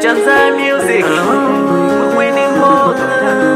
Janza Music Winning Mboga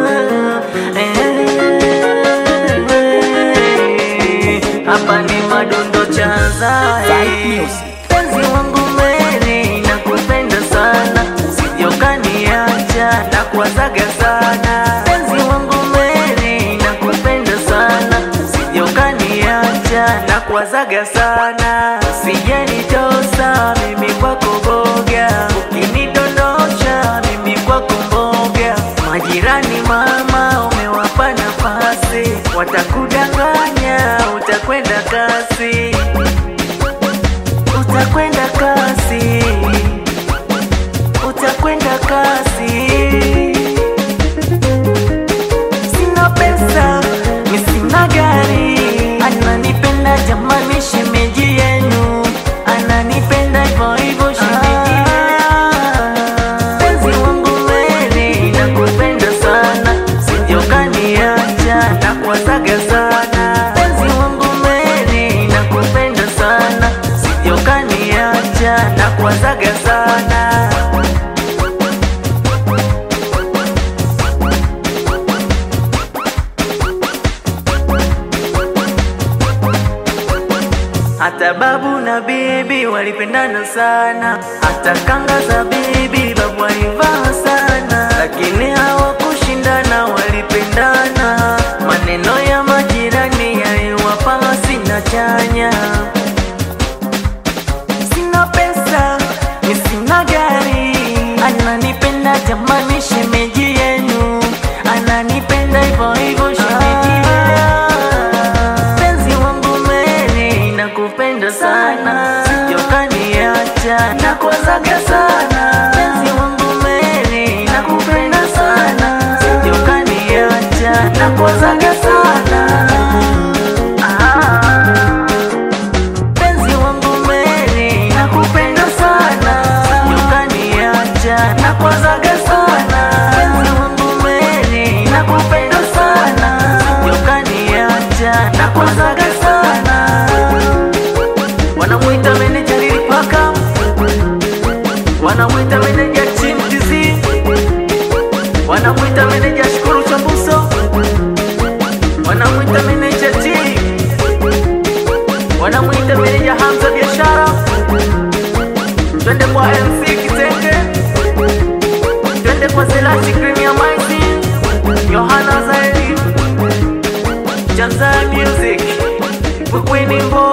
Eh, Hapa ni madondo Chanza eh. Penzi wangu Mary nakupenda sana sijokaniacha na kuwazaga sana Penzi wangu Mary nakupenda sana sijokaniacha na kuwazaga sana sijanitosa mimi kwako boga ukinidondosha mimi kwako mboga majirani mama umewapa nafasi watakudanganya utakwenda kasi utakwenda kasi utakwenda kasi sina pesa mi sina gari ananipenda jamani shemeji yenu ananipenda hivyo hivyo shemeji penzi wangu Mary nakupenda sana sijokaniacha na kuwazaga sana penzi wangu Mary nakupenda sana sijokaniacha na kuwazaga sana hata babu na bibi walipendana sana, hata kanga za bibi babu alivaa sana, lakini hawakushindana, walipendana. Maneno ya majirani yaliwapa sina chanya. Sina pesa, mi sina gari, ananipenda jamani, shemeji yenu ananipenda hivyo hivyo, shemeji penzi wangu Mary nakupenda sana sijokaniacha na kuwazaga sana penzi wangu Mary nakupenda sana sijokaniacha na kuwazaga sana Ah. penzi wangu Mary nakupenda sana sijokaniacha na kuwazaga sana penzi wangu Mary nakupenda sana sijokaniacha na kuwazaga sana wanamwita meneja lilipaka wanamwita meneja chimtizi wanamwita meneja shukuru chambuso wanamwita meneja t wanamwita meneja hamza biashara twende kwa mc kitenge twende kwa selasi krimia maisi yohana zaidi janza music Winning Boy